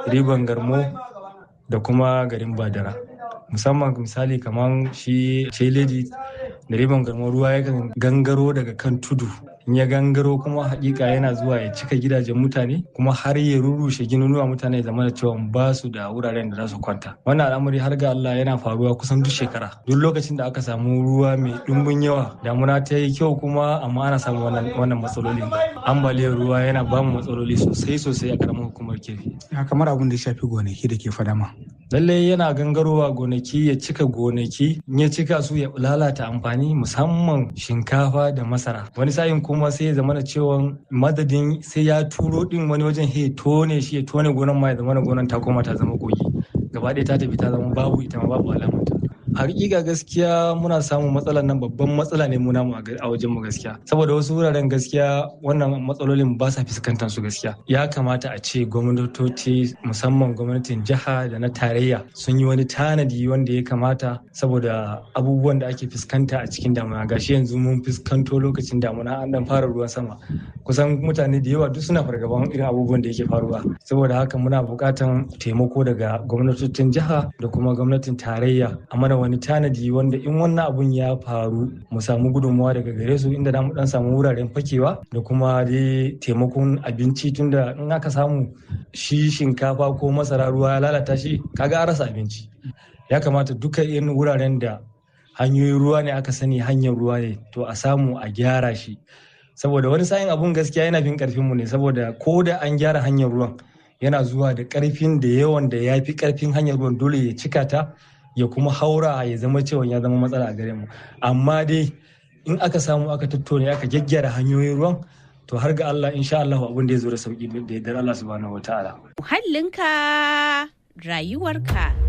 riban garmo da kuma garin badara musamman misali kamar shi celedi da riban garmo ruwa yakan gangaro daga kan tudu in ya gangaro kuma hakika yana zuwa ya cika gidajen mutane kuma har ya rurrushe ginunuwa mutane ya zama da cewa ba su da wuraren da za su kwanta wannan al'amari har ga Allah yana faruwa kusan duk shekara duk lokacin da aka samu ruwa mai dumbin yawa damuna ta yi kyau kuma amma ana samu wannan wannan matsalolin ambaliyar ruwa yana ba mu matsaloli sosai sosai a karamar hukumar kefi kamar abin da ya shafi gonaki da ke fadama lallai yana gangarowa gonaki ya cika gonaki in ya cika su ya lalata amfani musamman shinkafa da masara wani sa'in kuma sai ya zama da cewa madadin sai ya turo din wani wajen he tone shi ya tone gonan ma ya zama da gonan ta koma ta zama kogi gaba ɗaya ta tafi ta zama babu ita ma babu alamanta hakika gaskiya muna samun matsalar nan babban matsala ne muna mu a wajen mu gaskiya saboda wasu wuraren gaskiya wannan matsalolin ba sa fuskantar su gaskiya ya kamata a ce gwamnatoci musamman gwamnatin jiha da na tarayya sun yi wani tanadi wanda ya kamata saboda abubuwan da ake fuskanta a cikin damuna gashi yanzu mun fuskanto lokacin damuna an dan fara ruwan sama kusan mutane da yawa duk suna fargaban irin abubuwan da yake faruwa saboda haka muna buƙatan taimako daga gwamnatocin jiha da kuma gwamnatin tarayya a mana wani tanadi wanda in wannan abun ya faru mu samu gudunmawa daga gare su inda mu dan samu wuraren fakewa da kuma dai taimakon abinci tunda in aka samu shi shinkafa ko masara ruwa ya lalata shi kaga an rasa abinci ya kamata duka irin wuraren da hanyoyin ruwa ne aka sani hanyar ruwa ne to a samu a gyara shi saboda wani sa'in abun gaskiya yana fin karfin mu ne saboda ko da an gyara hanyar ruwan yana zuwa da karfin da yawan da ya fi karfin hanyar ruwan dole ya cika ta ya kuma haura ya zama cewa ya zama matsala a gare mu amma dai in aka samu aka tattone aka gyaggyara hanyoyin ruwan to har ga Allah insha Allah abin da ya zo da sauki da yardar Allah subhanahu wataala muhallinka rayuwarka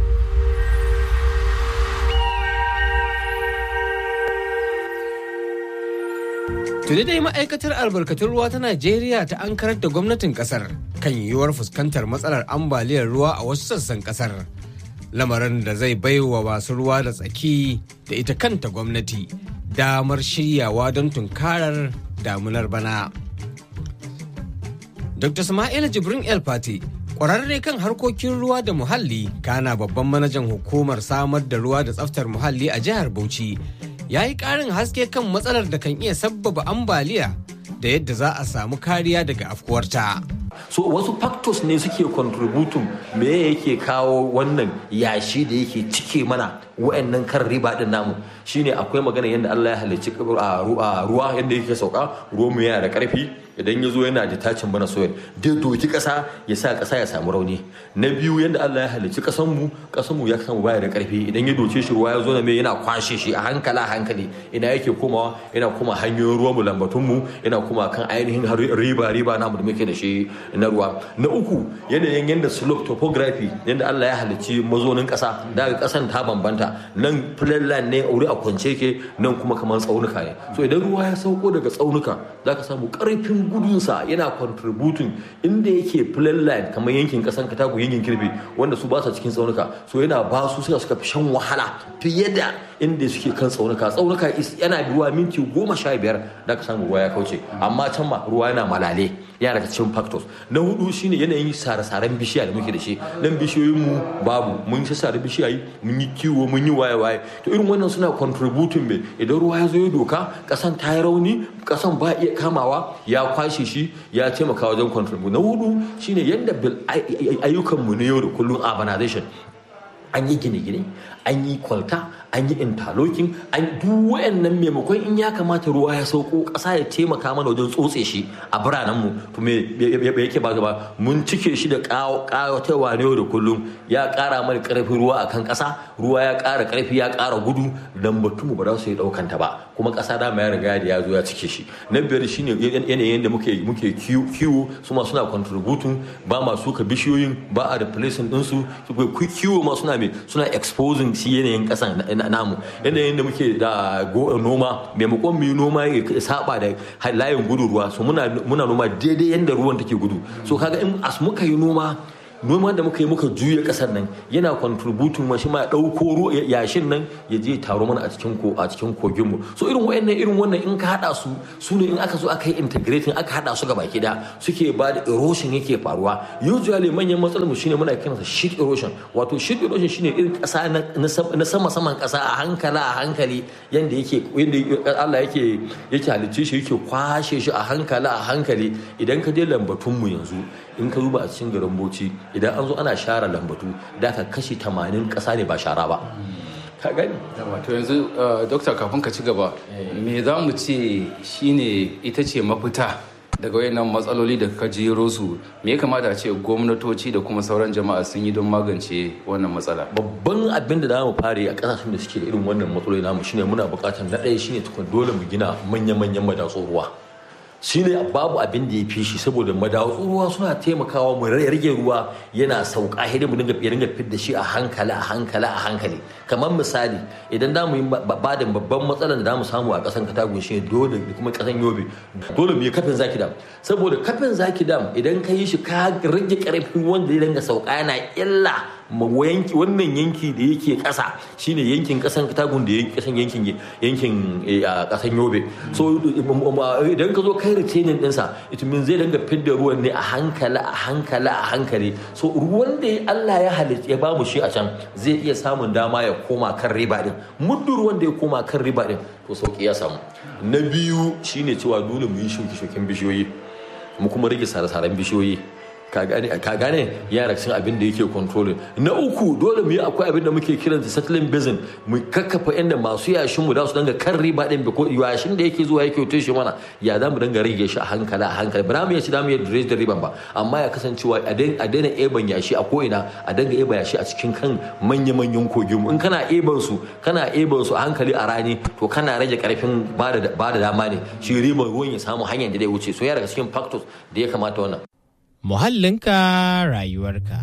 Tuni dai ma'aikatar albarkatun ruwa ta Najeriya ta ankarar da gwamnatin kasar kan yiwuwar fuskantar matsalar ambaliyar ruwa a wasu sassan kasar. Lamarin da zai baiwa masu ruwa da tsaki da ita kanta gwamnati damar shiryawa don tunkarar damunar bana. Dr. Sama'ila Jibrin El Fati kwararre kan harkokin ruwa da muhalli kana babban manajan hukumar samar da ruwa da tsaftar muhalli a jihar Bauchi ya yi ƙarin haske kan matsalar da kan iya sabbaba ambaliya da yadda za a samu kariya daga afkuwarta. so wasu factors ne suke contributing me yake kawo wannan yashi da yake cike mana wa'annan kan riba din namu shine akwai magana yadda Allah ya halicci ruwa yadda yake sauka ruwa mu yana da karfi idan ya zo yana da tacin bana soyar dai doki kasa ya sa kasa ya samu rauni na biyu yadda Allah ya halicci kasan mu kasan mu ya samu baya da karfi idan ya doce shi ruwa ya zo na mai yana kwashe shi a hankala hankali ina yake komawa yana koma hanyoyin ruwa mu lambatun mu yana koma kan ainihin riba riba namu da muke da shi na ruwa na uku yanayin yadda slope topography yadda Allah ya halicci mazonin kasa daga kasan ta bambanta nan flatland ne wuri a kwance ke nan kuma kamar tsaunuka ne so idan ruwa ya sauko daga tsaunuka zaka samu karfin gudunsa yana contributing inda yake flatland kamar yankin kasan katako yankin kirbe wanda su ba sa cikin tsaunuka so yana ba su suka suka fi shan wahala fiye da inda suke kan tsaunuka tsaunuka yana ruwa minti goma sha biyar da ka samu ruwa ya kauce amma can ma ruwa yana malale yana daga cikin factors na hudu shine yanayin sare-saren bishiya da muke da shi nan bishiyoyin mu babu mun yi sare bishiyayi mun yi kiwo mun yi waye-waye to irin wannan suna contributing me idan ruwa ya zo ya doka kasan ta yi rauni kasan ba iya kamawa ya kwashe shi ya taimaka wajen contribute na hudu shine yadda ayyukan mu na yau da kullum urbanization an yi gine-gine an yi kwalta an yi interlocking an duk wayannan maimakon in ya kamata ruwa ya sauko ƙasa ya taimaka mana wajen tsotse shi a biranen mu to me yake ba gaba mun cike shi da ƙawatarwa ne da kullum ya ƙara mana ƙarfin ruwa akan ƙasa ruwa ya ƙara ƙarfi ya ƙara gudu dan batun mu ba za su yi ɗaukan ta ba kuma ƙasa dama ya riga da ya zo ya cike shi na biyar shine yanayin da muke muke kiwo su ma suna contributing ba ma suka bishiyoyin ba a replacing ɗinsu kiwo ma suna me suna exposing shi yanayin ƙasan namu yanayin da muke da noma maimakon mu yi noma ya saba da layin gudu ruwa so muna noma daidai yadda ruwan take gudu so kaga in as muka yi noma noman da muka yi muka juya kasar nan yana contributing ma shi ma ya dauko yashin nan ya je taro mana a cikin ko a cikin kogin mu so irin wayannan irin wannan in ka hada su su ne in aka zo aka yi integrating aka hada su gaba da suke ba da erosion yake faruwa usually manyan matsalar mu shine muna kiransa sheet erosion wato sheet erosion shine irin kasa na sama saman kasa a hankali a hankali yanda yake yanda Allah yake yake halicce shi yake kwashe shi a hankali a hankali idan ka je lambatun mu yanzu in ka duba a cikin garin Bauchi idan an zo ana share lambatu da ka kashi 80 kasa ne ba shara ba ka gani to yanzu dokta kafin ka ci gaba me za mu ce shine ita ce mafita daga wayannan matsaloli da ka jero su me ya kamata a ce gwamnatoci da kuma sauran jama'a sun yi don magance wannan matsala babban abin da zamu fare a kasashen da suke da irin wannan matsaloli namu shine muna buƙatar na ɗaya shine tukun dole mu gina manya-manyan madatsun ruwa shine babu abin da ya fi shi saboda madatsun ruwa suna taimakawa mu rage ruwa yana sauka hidin mu dinga dinga fit da shi a hankali a hankali a hankali kamar misali idan da mu yi badin babban matsalar da mu samu a kasan katagun shi dole da kuma kasan yobe dole mu yi kafin zaki dam saboda kafin zaki dam idan ka yi shi ka rage karfin wanda ya dinga sauka yana illa yanki wannan yanki da yake kasa shine yankin kasan katagun da kasan yankin yankin kasan yobe so idan ka zo kai retaining dinsa it means zai dinga fidda ruwan ne a hankali a hankali a hankali so ruwan da Allah ya halitta ya bamu shi a can zai iya samun dama ya koma kan riba din muddin ruwan da ya koma kan riba din to sauki ya samu na biyu shine cewa dole mu yi shuke-shuken bishiyoyi mu kuma rage sare-saren bishiyoyi ka gane yara cikin abin da yake controlling na uku dole mu yi akwai abin da muke kiran da settling basin mu kakkafa inda masu yashin mu da su danga kan riba din ko yashin da yake zuwa yake tushe mana ya za mu danga rage shi a hankali a hankali ba mu iya ci da mu iya dredge da riban ba amma ya kasancewa a daina eban yashi a ko ina a danga eba yashi a cikin kan manya-manyan kogin mu in kana eban su kana eban su a hankali a rani to kana rage karfin ba da dama ne shi riban ruwan ya samu hanyar da zai wuce so ya daga cikin factors da ya kamata wannan muhallinka rayuwarka.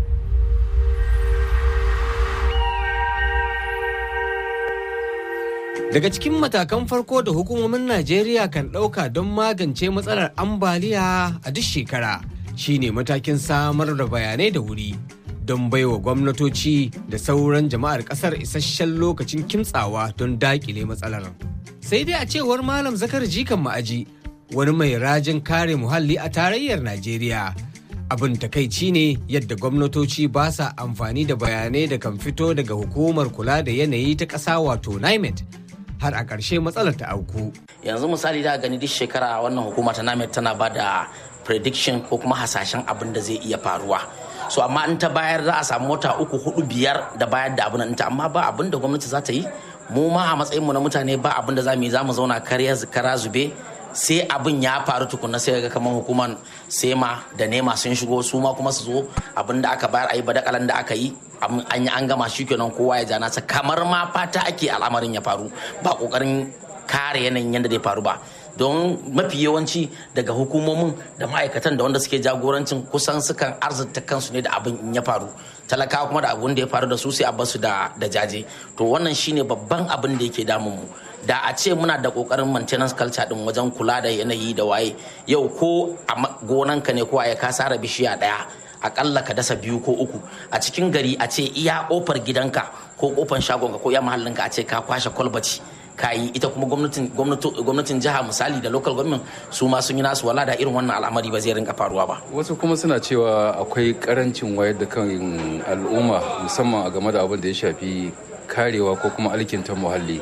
Daga cikin matakan farko da hukumomin Najeriya kan ɗauka don magance matsalar ambaliya a duk shekara shine matakin samar da bayanai da wuri don baiwa gwamnatoci da sauran jama'ar ƙasar isasshen lokacin kimtsawa don daƙile matsalar. Sai dai a cewar Malam Zakar Jikan Ma'aji wani mai rajin kare muhalli a tarayyar Najeriya. Abin takaici ne yadda gwamnatoci ba sa amfani da bayanai da kan fito daga hukumar kula da yanayi ta ƙasa wato NIMET har a ƙarshe matsalar ta auku. Yanzu misali da gani duk shekara wannan hukuma ta NIMET tana ba da prediction ko kuma hasashen abin da zai iya faruwa. So amma in ta bayar za a samu wata uku hudu biyar da bayar da abin ta amma ba abin da gwamnati za ta yi mu ma a matsayinmu na mutane ba abin da za mu yi za mu zauna kara zube sai abin ya faru tukuna sai ga kamar hukumar sema da nema sun shigo su ma kuma su zo abin da aka bayar a yi badakalan da aka yi an yi an gama shi kenan kowa ya jana sa kamar ma fata ake al'amarin ya faru ba kokarin kare yanayin yadda zai faru ba don mafi yawanci daga hukumomin da ma'aikatan da wanda suke jagorancin kusan sukan arzita kansu ne da abin in ya faru talakawa kuma da abin da ya faru da su sai a basu da jaje to wannan shine babban abin da yake damun mu da a ce muna da kokarin maintenance culture din wajen kula da yanayi da waye yau ko a gonanka ne ko a ka sara bishiya daya akalla ka dasa biyu ko uku a cikin gari a ce iya kofar gidanka ko kofar shagonka ko iya mahallinka a ce ka kwashe kwalbaci kayi ita kuma gwamnatin jiha misali da local government su ma sun yi nasu wala da irin wannan al'amari ba zai rinka faruwa ba wasu kuma suna cewa akwai karancin wayar da kan al'umma musamman a game da abin da ya shafi karewa ko kuma alkinta muhalli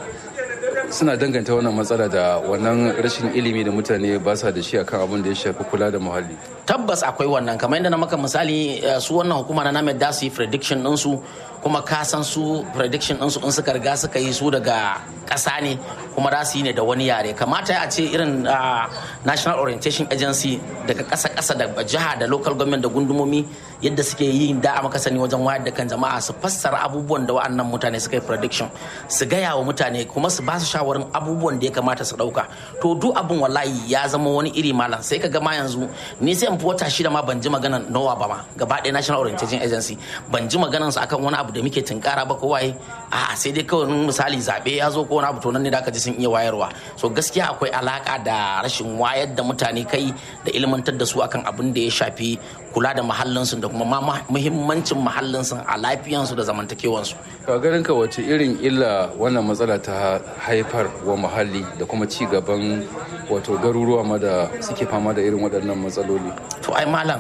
suna danganta wannan matsala da wannan rashin ilimi da mutane ba sa da shi akan abin da ya shafi kula da muhalli tabbas akwai wannan kamar yadda na maka misali su wannan hukuma na named da su yi prediction ɗinsu kuma ka san su prediction ɗinsu in suka riga suka yi su daga ƙasa ne kuma za su yi ne da wani yare kamata a ce irin national orientation agency daga ƙasa ƙasa da jiha da local government da gundumomi yadda suke yi da a maka sani wajen wayar da kan jama'a su fassara abubuwan da wa'annan mutane suka yi prediction su gaya wa mutane kuma su ba su shawarin abubuwan da ya kamata su ɗauka to duk abin wallahi ya zama wani iri malam sai ka gama yanzu ni sai zan fi wata shida ma ban ji maganan nowa ba ma gaba ɗaya national orientation agency ban ji maganan su akan wani abu da muke tunkara ba ko waye a sai dai kawai misali zaɓe ya zo ko wani abu to nan ne da aka ji sun iya wayarwa so gaskiya akwai alaka da rashin wayar da mutane kai da ilmantar da su akan abin da ya shafi kula da mahallinsu da kuma muhimmancin mahallinsu a lafiyansu da zamantakewansu. ka ganin ka wace irin illa wannan matsala ta haifar wa muhalli da kuma ci gaban wato garuruwa ma da suke fama da irin waɗannan matsaloli to ai malam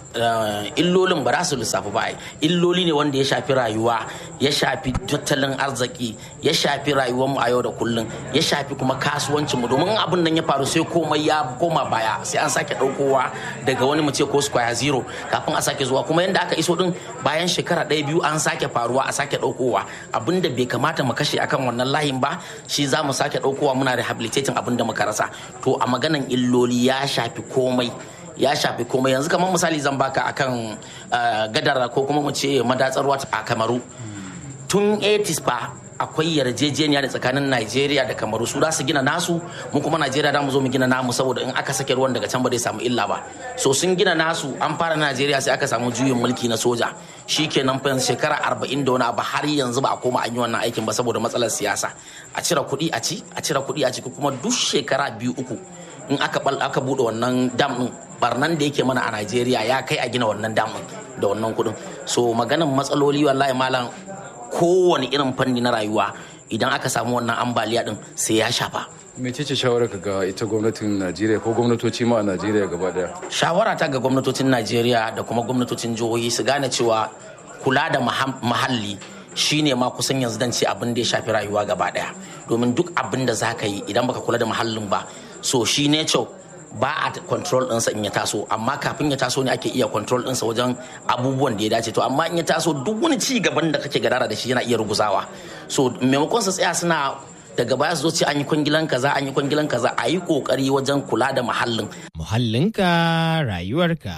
illolin ba za su lissafi ba illoli ne wanda ya shafi rayuwa ya shafi tattalin arziki ya shafi rayuwar mu a yau da kullum ya shafi kuma kasuwancin mu domin abin nan ya faru sai komai ya koma baya sai an sake daukowa daga wani mu ce ko square zero kafin a sake zuwa kuma yanda aka iso din bayan shekara ɗaya biyu an sake faruwa a sake daukowa abin da bai kamata mu kashe akan wannan layin ba shi za mu sake daukowa muna rehabilitating abin da muka rasa to a maganan illoli ya shafi komai ya shafi komai yanzu kamar misali zan baka akan gadar ko kuma mu ce madatsar ruwa a kamaru tun 80s fa akwai yarjejeniya da tsakanin Najeriya da Kamaru su za su gina nasu mu kuma Najeriya da mu zo mu gina namu saboda in aka sake ruwan daga can ba zai samu illa ba so sun gina nasu an fara Najeriya sai aka samu juyin mulki na soja shikenan fa shekara 40 da wani abu har yanzu ba a koma an yi wannan aikin ba saboda matsalar siyasa a cire kuɗi a ci a cire kuɗi a ci kuma duk shekara biyu uku in aka bal aka bude wannan dam din barnan da yake mana a Najeriya ya kai a gina wannan dam da wannan kuɗin so maganan matsaloli wallahi malam kowane irin fanni na rayuwa idan aka samu wannan ambaliya din sai ya shafa mecece shawarar ka ga ita gwamnatin najeriya ko gwamnatoci ma a najeriya gaba daya shawara ta ga gwamnatocin najeriya da kuma gwamnatocin jihohi su gane cewa kula da mahalli shine ma kusan yanzu dan ce abin da ya shafi rayuwa gaba daya domin duk abin da za ka yi idan baka kula da mahallin ba so shi nature ba a control ɗinsa in ya taso amma kafin ya taso ne ake iya control ɗinsa wajen abubuwan da ya dace to amma in ya taso duk wani ci gaban da kake gadara da shi yana iya ruguzawa so maimakon su tsaya suna daga baya su zo ce an yi kwangilan kaza an yi kwangilan kaza a yi kokari wajen kula da muhallin muhallinka rayuwarka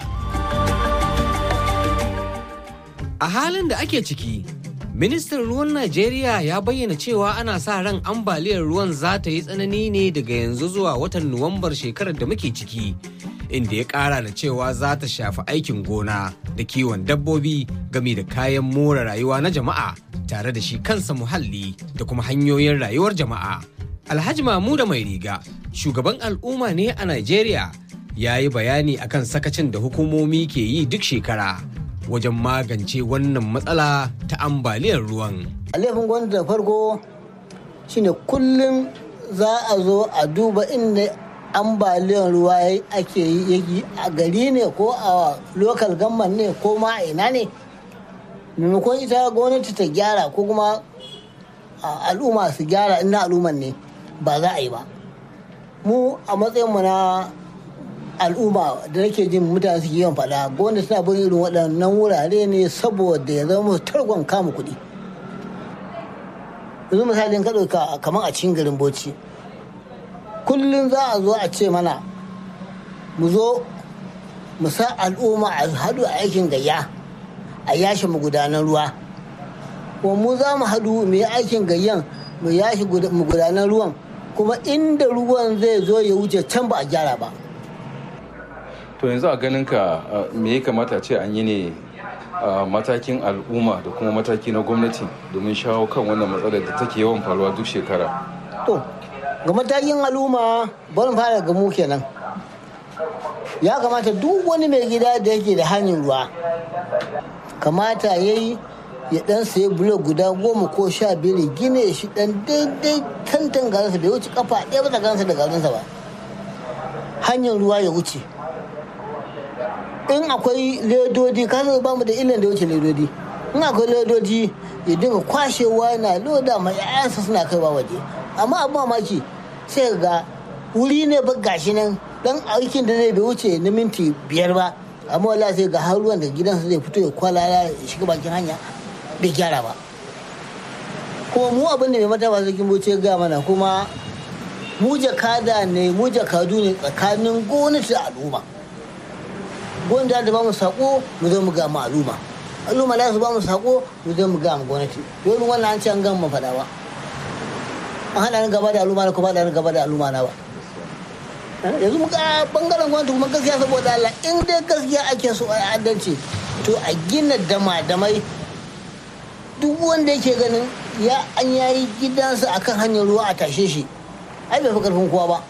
a halin da ake ciki ministan ruwan najeriya ya bayyana cewa ana sa ran ambaliyar ruwan za ta yi tsanani ne daga yanzu zuwa watan nuwambar shekarar da muke ciki inda ya kara da cewa za ta shafi aikin gona da kiwon dabbobi game da kayan more rayuwa na jama'a tare da shi kansa muhalli da kuma hanyoyin rayuwar jama'a alhaji mamuda mai riga shugaban al'umma ne a najeriya ya yi bayani akan sakacin da hukumomi ke yi duk shekara wajen magance wannan matsala ta ambaliyar ruwan. A laifin gwamnati da farko shine kullum za a zo a duba inda ambaliyar ruwa ake yi a gari ne ko a lokal gamman ne ko ma a ina ne maimakon ita gwamnati ta gyara ko kuma al'umma su gyara ina al'umman ne ba za a yi ba mu a matsayinmu na al'umma da nake jin mutane suke yawan faɗa gwamnati suna bin irin waɗannan wurare ne saboda ya zama targon kama kuɗi yanzu misalin ka ɗauka kamar a cikin garin bauchi kullum za a zo a ce mana mu zo mu sa al'umma a haɗu a aikin gayya a yashe magudanan ruwa kuma mu za mu haɗu mu yi aikin gayyan mu yashe magudanan ruwan kuma inda ruwan zai zo ya wuce can ba a gyara ba to yanzu a ganin ka me ya kamata ce an yi ne a matakin al'umma da kuma mataki na gwamnati domin shawo kan wannan matsalar da take yawan faruwa duk shekara to ga matakin al'umma bari fara ga mu kenan ya kamata duk wani mai gida da yake da hanyar ruwa kamata ya yi ya dan sayi bulo guda goma ko sha biyar gine shi dan daidai tantan garinsa bai wuce kafa ɗaya ba tsakaninsa da garinsa ba hanyar ruwa ya wuce in akwai ledodi ka ba mu da illan da wuce ledodi in akwai ledodi ya dinga kwashewa yana loda ma 'ya'yansa suna kaiwa waje amma abu mamaki sai ga wuri ne ba gashi nan dan aikin da zai bai wuce na minti biyar ba amma wallahi sai ga har ruwan da gidansa zai fito ya kwalala ya shiga bakin hanya bai gyara ba kuma mu abin da mai mata ba sarkin bauchi ya gaya mana kuma mu jakada ne mu jakadu ne tsakanin gwamnati da al'umma gwamnati da ba mu sako mu zo mu ga mu al'umma al'umma za su ba mu sako mu zo mu ga mu gwamnati domin wannan an ce an gama faɗa ba an haɗa ni gaba da al'umma na kuma haɗa ni gaba da al'umma na ba yanzu muka bangaren gwamnati kuma gaskiya saboda Allah in dai gaskiya ake so a adalci to a gina dama-damai duk wanda yake ganin ya an yayi gidansa akan hanyar ruwa a tashe shi ai bai fi karfin kowa ba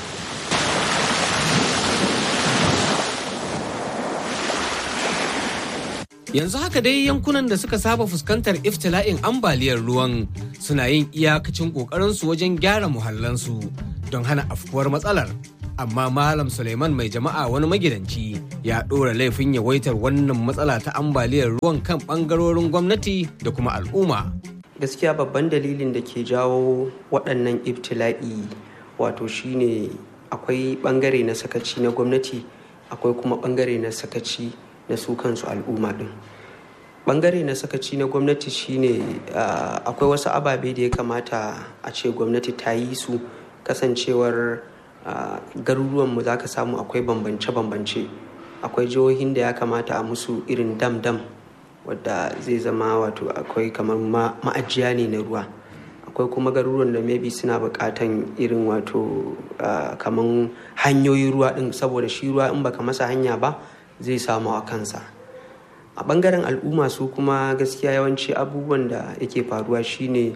yanzu haka dai yankunan da suka saba fuskantar iftila'in ambaliyar ruwan suna yin iyakacin ƙoƙarinsu wajen gyara muhallansu don hana afkuwar matsalar amma malam suleiman mai jama'a wani magidanci ya ɗora laifin yawaitar wannan matsala ta ambaliyar ruwan kan ɓangarorin gwamnati da kuma al'umma gaskiya babban dalilin da ke jawo waɗannan ibtila'i wato shine akwai ɓangare na sakaci na gwamnati akwai kuma ɓangare na sakaci na su kansu al'umma ɗin ɓangare na sakaci na gwamnati shine akwai wasu ababe da ya kamata a ce gwamnati ta yi su kasancewar garuruwanmu za ka samu akwai bambance-bambance akwai jihohin da ya kamata a musu irin dam-dam wadda zai zama wato akwai kamar ma'ajiya ne na ruwa akwai kuma garuruwan da maybe suna buƙatan irin wato kamar hanyoyin ruwa ɗin saboda shi ruwa in baka masa hanya ba zai samu a kansa a ɓangaren al'umma su kuma gaskiya yawanci abubuwan da yake faruwa shine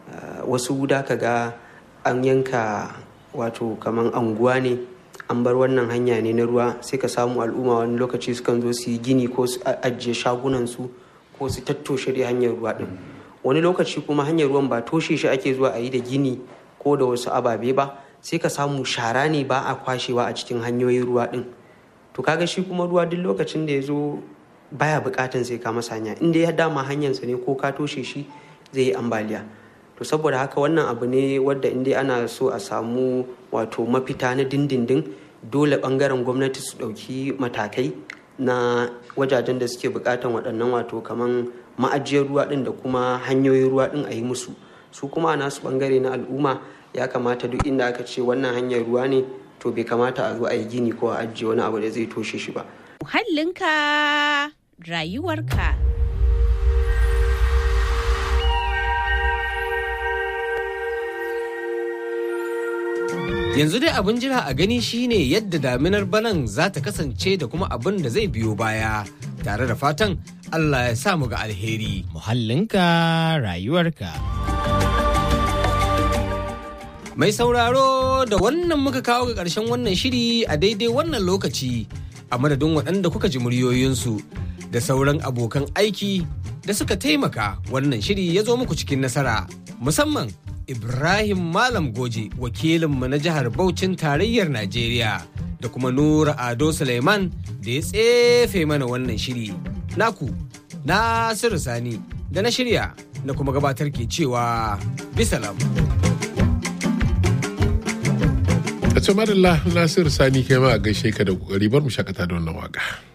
wasu da ka ga an yanka wato kamar anguwa ne an bar wannan hanya ne na ruwa sai ka samu al'umma wani lokaci sukan zo su yi gini ko su ajiye shagunansu ko su tattoshe da hanyar ruwa din wani lokaci kuma hanyar ruwan ba toshe shi ake zuwa a yi da gini ko da wasu ababe ba sai ka samu shara ne ba a kwashewa a cikin hanyoyin ruwa din to kaga shi kuma ruwa duk lokacin da ya zo baya bukatan sai ka masa hanya inda ya dama hanyarsa ne ko ka toshe shi zai yi ambaliya to saboda haka wannan abu ne wadda inda ana so a samu wato mafita na dindindin dole bangaren gwamnati su ɗauki matakai na wajajen da suke bukatan waɗannan wato kaman ma'ajiyar ruwa ɗin da kuma hanyoyin ruwa ɗin a yi musu su kuma a nasu bangare na al'umma ya kamata duk inda aka ce wannan hanyar ruwa ne to bai kamata a zo a yi gini ko a ajiye wani abu da zai toshe shi ba. Muhallinka rayuwarka. Yanzu dai abin jira a gani shine yadda daminar banan za ta kasance da kuma abin da zai biyo baya tare da fatan Allah ya sa mu ga alheri. Muhallinka rayuwarka. Mai sauraro da wannan muka kawo ga ƙarshen wannan shiri a daidai wannan lokaci a madadin waɗanda kuka ji muryoyinsu da sauran abokan aiki da suka taimaka wannan shiri ya zo muku cikin nasara musamman Ibrahim Malam Goje wakilinmu na jihar Bauchin tarayyar Najeriya da kuma Nura Ado Suleiman da ya tsefe mana wannan shiri. Naku, Nasiru Sani da na shirya na kuma gabatar ke cewa bisalam. A ce madalla Nasiru Sani kai ma a gaishe ka da kokari bar mu shakata da wannan waka.